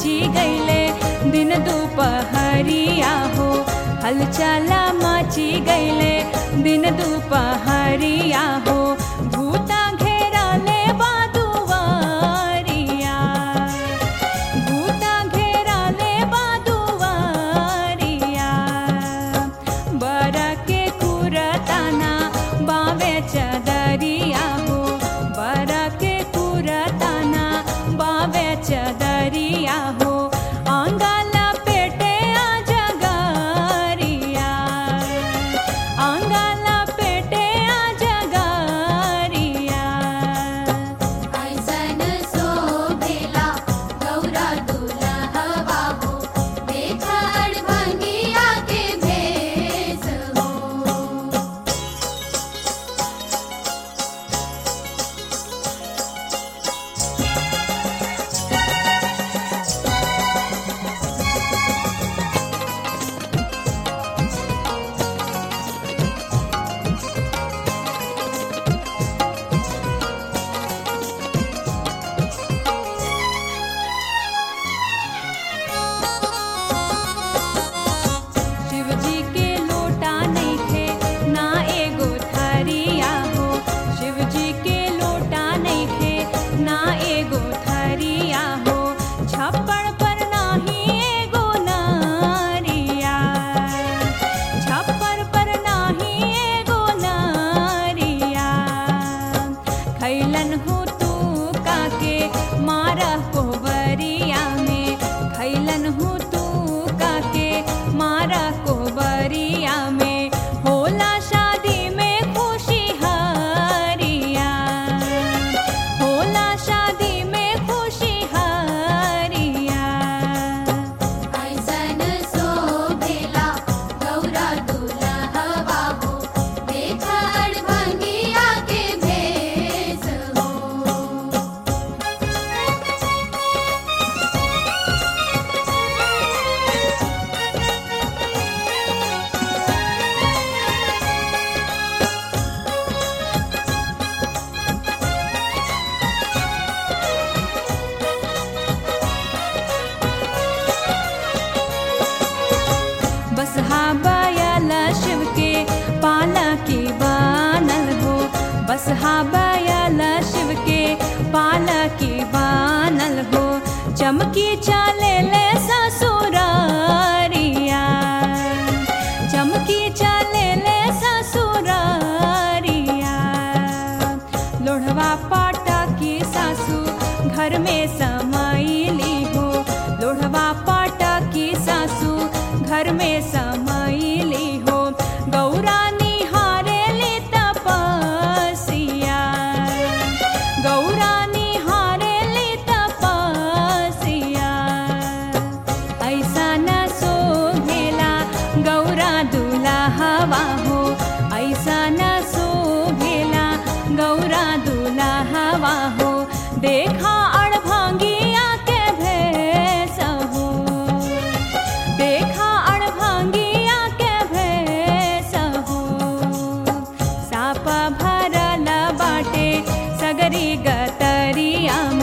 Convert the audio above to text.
मची गईले दिन दुपहरिया हो हलचला मची गईले दिन दुपहरिया हो भूता घेरा ले बादुवरिया भूता घेरा ले बादुवरिया बरा के कुरताना बावे चदरिया हो बरा के कुरताना बावे चदरिया हो अंगाला पेटे आ जगरिया अंगाला पेटे आ जगरिया ऐसन शोभेला गौरा दुल्हवा हो देखड़ भंगिया के भेष हो शिव जी के लोटा नहीं थे ना एगो थरिया हो शिव जी के लोटा नहीं थे ना एगो थरिया हो छप्पड़ पर नाही एगो नारिया छप्पड़ पर नाही एगो नारिया खैलन हो तू काके मारा कोबरिया में खैलन हो तू काके मारा कोबरिया में होला शादी में खुशी हरिया होला शादी में खुशी हरिया ऐसन शोभेला गौरा दुल्हवा हो देखड़ भंगिया के भेष हो बस बायल शिव के पाला की बानल हो बस बायल शिव के पाला की बानल हो चमकी चाले ले ससुरारिया चमकी चाले ले ससुरारिया लोढ़वा पाटा की सासू घर में समाईली हो लोढ़वा पाटा की सासू घर में समाईली हो गौरा निहारेली तपसिया गौरा निहारेली तपसिया ऐसा न शोभेला गौरा दुल्हवा हो ऐसा न शोभेला गौरा दुल्हवा हो देखा अड़भंगिया के भेष हो देखा अड़भंगिया के भेष हो साप भरल बाटे सगरी गतरिया